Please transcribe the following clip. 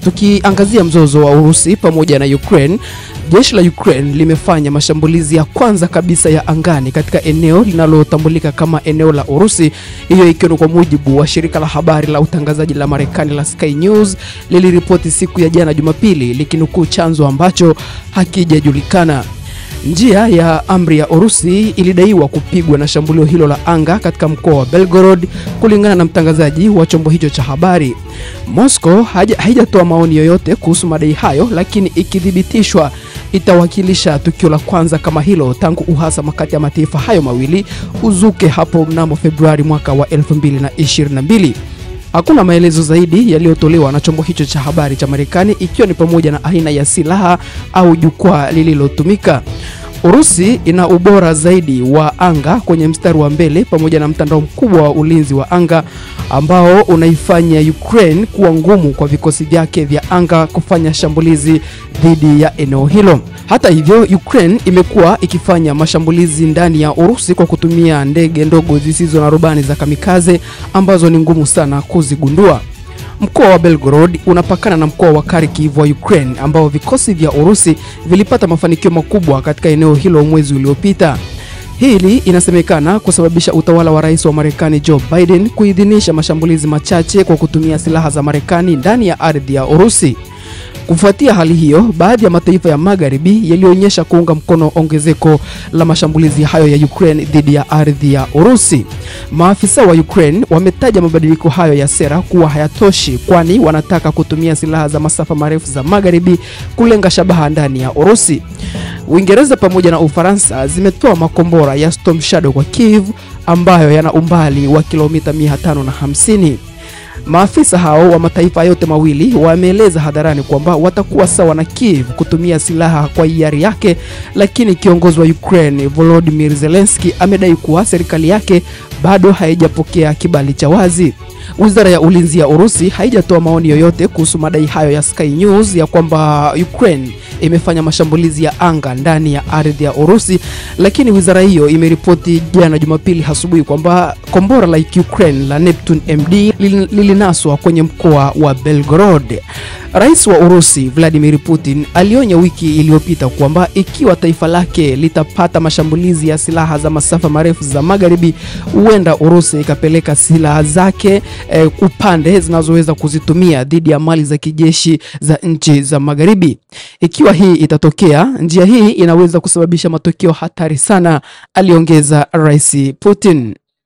tukiangazia mzozo wa Urusi pamoja na Ukraine, jeshi la Ukraine limefanya mashambulizi ya kwanza kabisa ya angani katika eneo linalotambulika kama eneo la Urusi, hiyo ikiwa ni kwa mujibu wa shirika la habari la utangazaji la Marekani la Sky News liliripoti siku ya jana Jumapili likinukuu chanzo ambacho hakijajulikana. Njia ya amri ya Urusi ilidaiwa kupigwa na shambulio hilo la anga katika mkoa wa Belgorod, kulingana na mtangazaji wa chombo hicho cha habari. Moscow haijatoa maoni yoyote kuhusu madai hayo, lakini ikithibitishwa itawakilisha tukio la kwanza kama hilo tangu uhasama kati ya mataifa hayo mawili uzuke hapo mnamo Februari mwaka wa 2022. Hakuna maelezo zaidi yaliyotolewa na chombo hicho cha habari cha Marekani ikiwa ni pamoja na aina ya silaha au jukwaa lililotumika. Urusi ina ubora zaidi wa anga kwenye mstari wa mbele pamoja na mtandao mkubwa wa ulinzi wa anga ambao unaifanya Ukraine kuwa ngumu kwa vikosi vyake vya anga kufanya shambulizi dhidi ya eneo hilo. Hata hivyo, Ukraine imekuwa ikifanya mashambulizi ndani ya Urusi kwa kutumia ndege ndogo zisizo na rubani za kamikaze ambazo ni ngumu sana kuzigundua. Mkoa wa Belgorod unapakana na mkoa wa Kharkiv wa Ukraine ambao vikosi vya Urusi vilipata mafanikio makubwa katika eneo hilo mwezi uliopita. Hili inasemekana kusababisha utawala wa rais wa Marekani Joe Biden kuidhinisha mashambulizi machache kwa kutumia silaha za Marekani ndani ya ardhi ya Urusi. Kufuatia hali hiyo, baadhi ya mataifa ya magharibi yalionyesha kuunga mkono ongezeko la mashambulizi hayo ya Ukraine dhidi ya ardhi ya Urusi. Maafisa wa Ukraine wametaja mabadiliko hayo ya sera kuwa hayatoshi, kwani wanataka kutumia silaha za masafa marefu za magharibi kulenga shabaha ndani ya Urusi. Uingereza pamoja na Ufaransa zimetoa makombora ya Storm Shadow kwa Kiev ambayo yana umbali wa kilomita 550. Maafisa hao wa mataifa yote mawili wameeleza hadharani kwamba watakuwa sawa na Kiev kutumia silaha kwa hiari yake, lakini kiongozi wa Ukraine Volodymyr Zelensky amedai kuwa serikali yake bado haijapokea kibali cha wazi. Wizara ya ulinzi ya Urusi haijatoa maoni yoyote kuhusu madai hayo ya Sky News ya kwamba Ukraine imefanya mashambulizi ya anga ndani ya ardhi ya Urusi, lakini wizara hiyo imeripoti jana Jumapili asubuhi kwamba kombora la Ukraine la Neptune MD lilinaswa kwenye mkoa wa Belgorod. Rais wa Urusi Vladimir Putin alionya wiki iliyopita kwamba ikiwa taifa lake litapata mashambulizi ya silaha za masafa marefu za magharibi, huenda Urusi ikapeleka silaha zake eh, upande zinazoweza kuzitumia dhidi ya mali za kijeshi za nchi za magharibi. Ikiwa hii itatokea, njia hii inaweza kusababisha matokeo hatari sana, aliongeza Rais Putin.